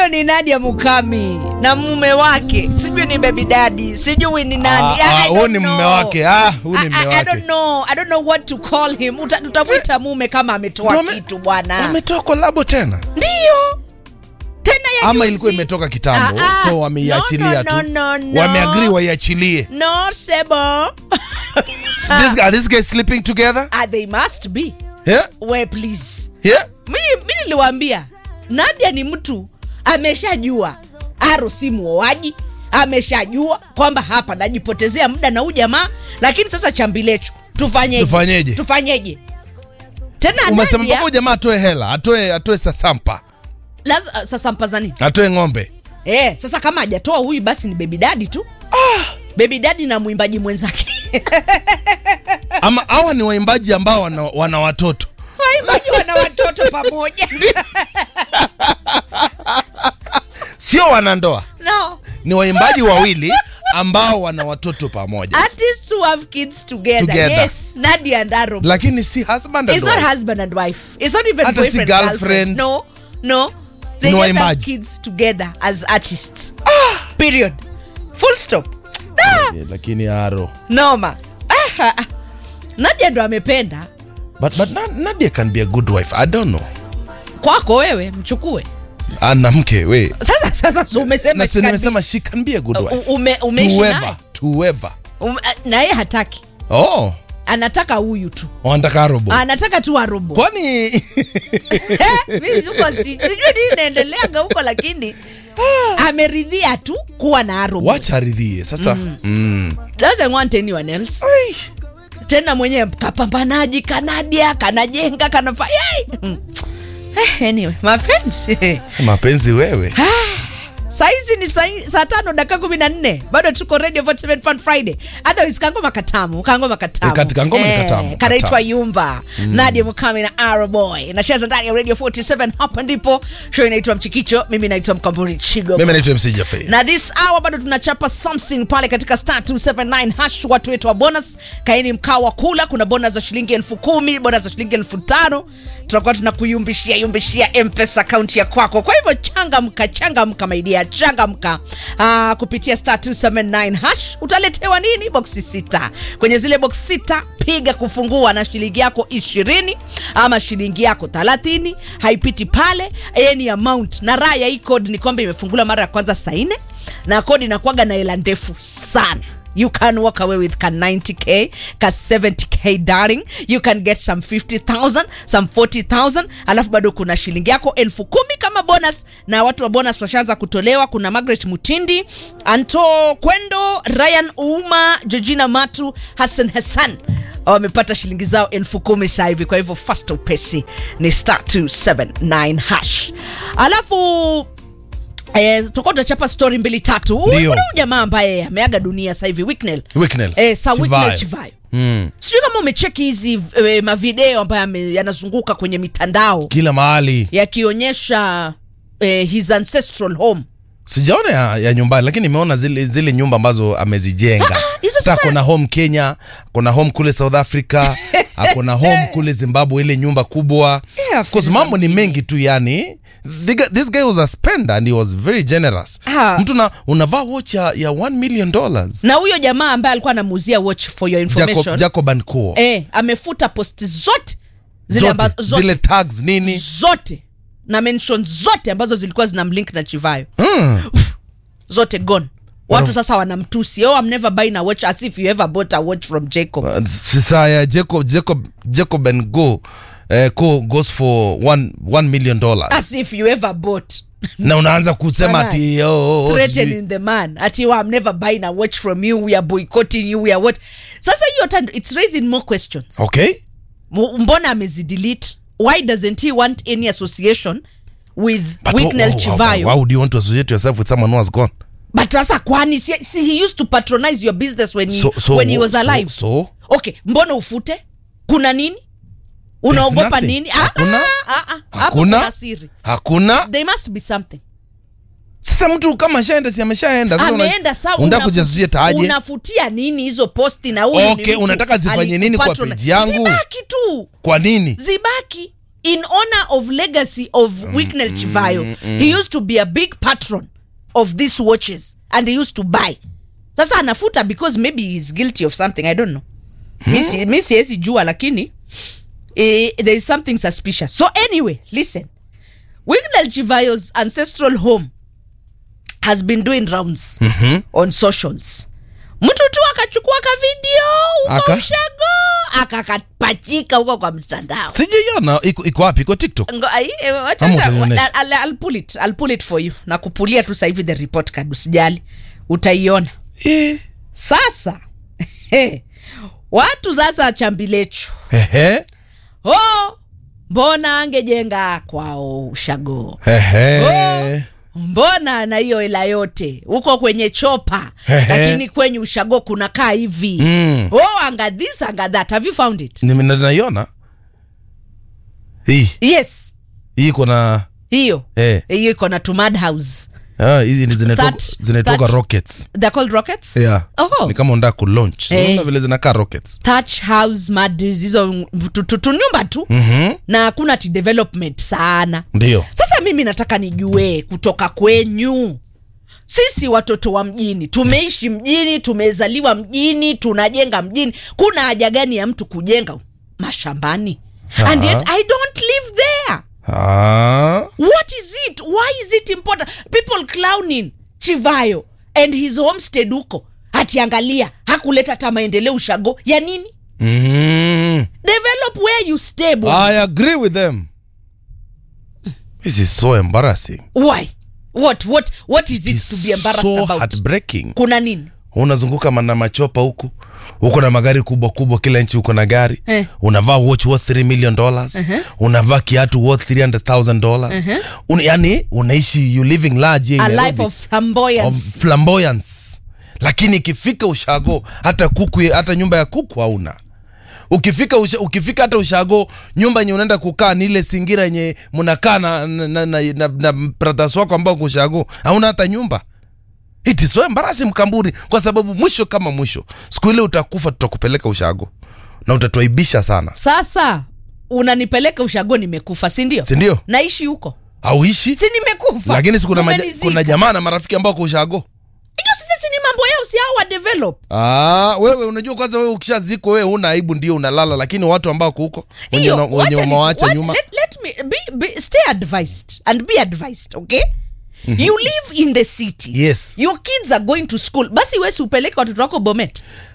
huyo ni Nadia Mukami na mume wake, sijui ni baby daddy, sijui ni nani. Ah, ah, I huyu don't ni mume know. wake. Ah, huyu ni I- mume I- I don't wake. know. I don't know what to call him. Uta- Tutamwita mume kama ametoa Wame- kitu bwana. Wametoa kolabo tena Ndio tena ya ama juzi. ilikuwa imetoka kitambo, Ah, ah. so wameiachilia No, no, tu, no, no. wameagree waiachilie. No, Sebo. This, are these guys sleeping together? Ah, they must be. Yeah? We please. Yeah? mi mi niliwaambia Nadia ni mtu ameshajua Aro si muoaji, ameshajua kwamba hapa najipotezea muda na huyu jamaa, lakini sasa chambilecho tufanyeje? Tufanyeje? Tufanyeje? Tena Umesema mpaka Nadia huyu jamaa atoe hela, atoe atoe sasampa, laz- sasa mpazani atoe ng'ombe. eh, sasa kama hajatoa huyu basi ni baby daddy tu ah. baby daddy na mwimbaji mwenzake Ama hawa ni waimbaji ambao wana, wana watoto. waimbaji wana watoto pamoja Sio wanandoa. no Ni waimbaji wawili ambao wana watoto pamoja. artists who have kids together, Together. yes Nadia and Aro Lakini si husband and It's not wife. husband and wife. It's not even Hata si boyfriend girlfriend. No, no. They Ni just have waimbaji. kids together as artists. Period. Full stop. Ah, Yeah, Lakini Aro. noma. Ah, ah, ah. Nadia ndo amependa But, but Na- Nadia can be a good wife. I don't know. kwako wewe mchukue. Ana mke we. Sasa sasa so umesema Na she si can nimesema she can be a good be- wife. u- ume, umeishi To naye. whoever, to whoever. Um, na yeye hataki. Oh, Anataka huyu tu. wanataka robo. Anataka tu arobo. Kwani Mimi siko si- sijui nini inaendeleaga huko lakini ameridhia tu kuwa na arobo. wacha aridhie sasa. Mm. doesn't want anyone else Ai. tena mwenyewe kapambanaji kanadia kanajenga kanafa Yai! Mm. Eh, anyway mapenzi Mapenzi wewe. saizi ni sai- saa tano dakika kumi na nne bado tuko radio 47 fun friday otherwise kangoma katamu kangoma katamu Eh, kati- kangoma ni katamu, kanaitwa katamu. yumba nadia mukami na araboy nacheza ndani ya radio 47 hapa ndipo show inaitwa mchikicho mimi naitwa mkamburi chigo Mimi naitwa MC Jaffe. na this hour bado tunachapa something pale katika star 279 hash watu wetu wa bonus kaini mkao wa kula kuna bonus za shilingi elfu kumi bonus za shilingi elfu tano tutakuwa tunakuyumbishia yumbishia mpesa akaunti ya kwako kwa hivyo changamka changamka maidia changamka uh, kupitia star 279 hash utaletewa nini boksi sita kwenye zile boksi sita piga kufungua na shilingi yako ishirini ama shilingi yako thelathini haipiti pale any amount na raha ya hii code ni kwamba imefungula mara ya kwanza saa nne na kodi inakuwaga na hela ndefu sana you can walk away with ka 90k ka 70k darling you can get some 50000 some 40000 alafu bado kuna shilingi yako elfu kumi kama bonus na watu wa bonus washaanza kutolewa kuna margaret mutindi anto kwendo ryan uma georgina matu hassan hassan wamepata shilingi zao elfu kumi sasa hivi kwa hivyo fast upesi ni star 279 hash alafu Eh, tutakuwa tunachapa story mbili tatu Huyu- Ndio. kuna huyu jamaa ambaye ameaga dunia sasa hivi Wicknell. Wicknell. Eh, sa Chivayo. Wicknell Chivayo. Mm. sijui kama umecheki hizi eh, mavideo ambayo ame- yanazunguka kwenye mitandao Kila mahali. yakionyesha eh, his ancestral home Sijaona ya, ya nyumbani lakini nimeona zile zile nyumba ambazo amezijenga. Ah, hizo Sasa sasa- kuna home Kenya, kuna home kule South Africa, kuna home kule Zimbabwe ile nyumba kubwa. Yeah, Of course mambo ni mengi tu yani. The, guy- this guy was a spender and he was very generous. Ah. Mtu na unavaa watch ya, ya 1 million dollars. na huyo jamaa ambaye alikuwa anamuuzia watch for your information Jacob, Jacob and Co. eh, amefuta posti zote zile zote, ambazo zote, zile tags nini? zote na mention zote ambazo zilikuwa zina mlink na chivayo Mm. zote gone watu Wow. sasa wanamtusi oh, I'm never buying a watch as if you ever bought a watch from Jacob Uh, Sasa ya Jacob Jacob Jacob and Go eh, Co goes for 1 1 million dollars. as if you ever bought na unaanza kusema Bana, ati oh, oh, oh, sijui. threatening the man ati oh, I'm never buying a watch from you we are boycotting you we are what sasa hiyo tand- it's raising more questions okay M- mbona amezidelete why doesn't he want any association with But Wicknell why, why, Chivayo why would you want to associate yourself with someone who has gone but sasa kwani si, si he used to patronize your business when he, So- so when he wh- was so- alive so? okay mbona ufute kuna nini unaogopa nothing. nini Ah, Hakuna? ah, ah, ah. hapo Hakuna? kuna siri hakuna there must be something sasa mtu kama ashaenda si ameshaenda Sasa una- ameenda saa unataka unafu- kujasusia aje unafutia nini hizo posti na huyu ni Okay, mtu unataka zifanye nini kwa alikupatronize. page yangu? zibaki tu kwa nini zibaki in honor of legacy of Wicknell Chivayo he used to be a big patron of these watches and he used to buy sasa anafuta because maybe he's guilty of something i don't know Mi si- mi siwezi jua lakini eh, there is something suspicious so anyway listen Wicknell Chivayo's ancestral home has been doing rounds on socials mtu tu akachukua ka video huko Aka? ushago akakapachika huko kwa mtandao sijaiona iko iko wapi iko tiktok Ngo- ai, eh, wacha- Ama wacha- utanionyesha. I'll- I'll- I'll pull it. I'll pull it for you na kupulia tu sahivi the report card usijali utaiona Eh, sasa watu sasa chambilechu ehe, oh, mbona angejenga kwao ushago ehe. mbona na hiyo hela yote huko kwenye chopa Ehe. lakini kwenye ushago kunakaa hivi Mm. oh anga this anga that have you found it Nime- naiona hii yes hii iko na hiyo eh, hiyo iko na tumad house ah, hizi ni zinatoka- That- zinatoka that- rockets they're called rockets yeah. Oh. ni kama unataka kulaunch Eh. Unaona vile zinakaa rockets thatch house mad hizo tu- tu- tunyumba tu Mhm. na hakuna ti development sana ndio sasa mimi nataka nijue kutoka kwenyu sisi watoto wa mjini tumeishi mjini tumezaliwa mjini tunajenga mjini kuna haja gani ya mtu kujenga mashambani and yet i don't live there ah. what is it why is it important people clowning chivayo and his homestead huko atiangalia hakuleta hata maendeleo ushago ya nini mm. develop where you stay bwana. i agree with them this is so embarrassing why what what what is it It is to be embarrassed so about heartbreaking kuna nini unazunguka ma- na machopa huku uko na magari kubwa kubwa kila nchi uko na gari Eh. unavaa watch worth 3 million dollars unavaa kiatu worth 300000 dollars Un, yani unaishi you living large here a in life Nairobi, of flamboyance of flamboyance lakini ikifika ushago hata kuku hata nyumba ya kuku hauna ukifika usha, ukifika hata ushago nyumba yenye unaenda kukaa ni ile singira yenye mnakaa na, na, na, na, na, na brothers wako ambao kwa ushago hauna hata nyumba it is so embarrassing mkamburi kwa sababu mwisho kama mwisho siku ile utakufa tutakupeleka ushago na utatuaibisha sana sasa unanipeleka ushago nimekufa sindio sindio naishi huko auishi si nimekufa lakini si kuna, maja, Mumenizika. kuna jamaa na marafiki ambao kwa ushago hiyo sasa si ni mambo yao si hao wa develop Ah, wewe unajua kwanza wewe ukishazikwa wewe una aibu ndio unalala lakini watu ambao huko wenye Hiyo, una- wenye wacha ni- umewaacha what- nyuma let, let me be, be, stay advised and be advised okay you live in the city Yes. your kids are going to school basi wesi upeleke watoto wako bomet